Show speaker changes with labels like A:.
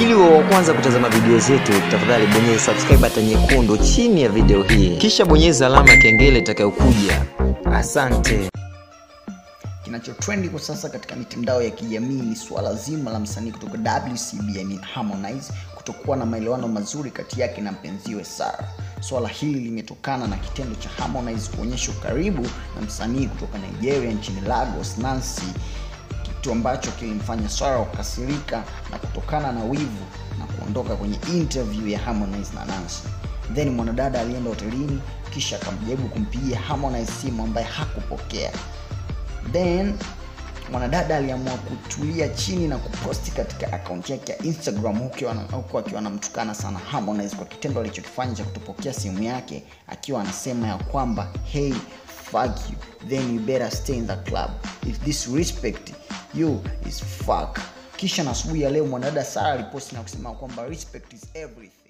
A: Ili uwe wa kwanza kutazama video zetu, tafadhali bonyeza subscribe button nyekundu chini ya video hii, kisha bonyeza alama ya kengele itakayokuja. Asante.
B: Kinachotrendi kwa sasa katika mitandao ya kijamii ni suala zima la msanii kutoka WCB yani Harmonize kutokuwa na maelewano mazuri kati yake na mpenziwe Sara. Swala hili limetokana na kitendo cha Harmonize kuonyesha ukaribu na msanii kutoka Nigeria nchini Lagos, Nancy, kitu ambacho kilimfanya Sara kukasirika na kutokana na wivu na kuondoka kwenye interview ya Harmonize na Nancy. Then mwanadada alienda hotelini kisha akamjaribu kumpigia Harmonize simu ambaye hakupokea then mwanadada aliamua kutulia chini na kuposti katika akaunti yake ya instagram huku ana- huku akiwa anamtukana sana harmonize kwa kitendo alichokifanya cha kutopokea simu yake akiwa anasema ya kwamba hey fuck you then you better stay in the club if this respect you is fuck kisha na asubuhi ya leo mwanadada sara aliposti na kusema kwamba respect is everything